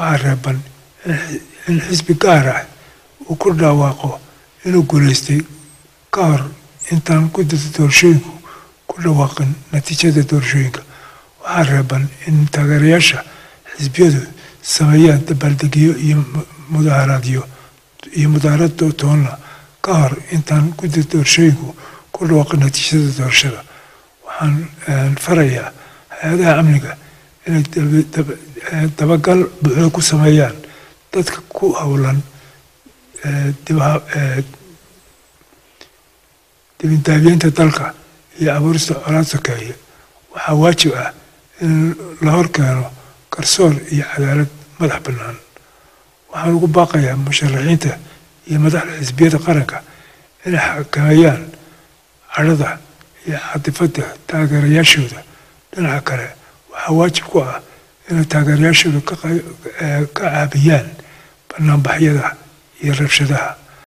waxaa reeban in xisbi gaar ah uu ku dhawaaqo inuu guulaystay ka hor intaan guddida doorashooyinku ku dhawaaqin natiijada doorashooyinka waxaa reeban in taageerayaasha xisbiyadu sameeyaan dabaaldegyo iyo mudaharaadyo iyo mudaharad toonna ka hor intaan guddida doorashooyinku ku dhawaaqin natiijada doorashada waxaan farayaa hay-adaha amniga inay dabagal buuxda ku sameeyaan dadka ku howlan dibindaabiyeynta dalka iyo abuurista colaad sokeeye waxaa waajib ah in la hor keeno garsoor iyo cadaalad madax bannaan waxaan ugu baaqayaa musharaxiinta iyo madaxda xisbiyada qaranka inay xakameeyaan cadhada iyo catifadda taageerayaashooda dhinaca kale waxaa waajib ku ah inay taageerayaashooda ka caabiyaan banaanbaxyada iyo rabshadaha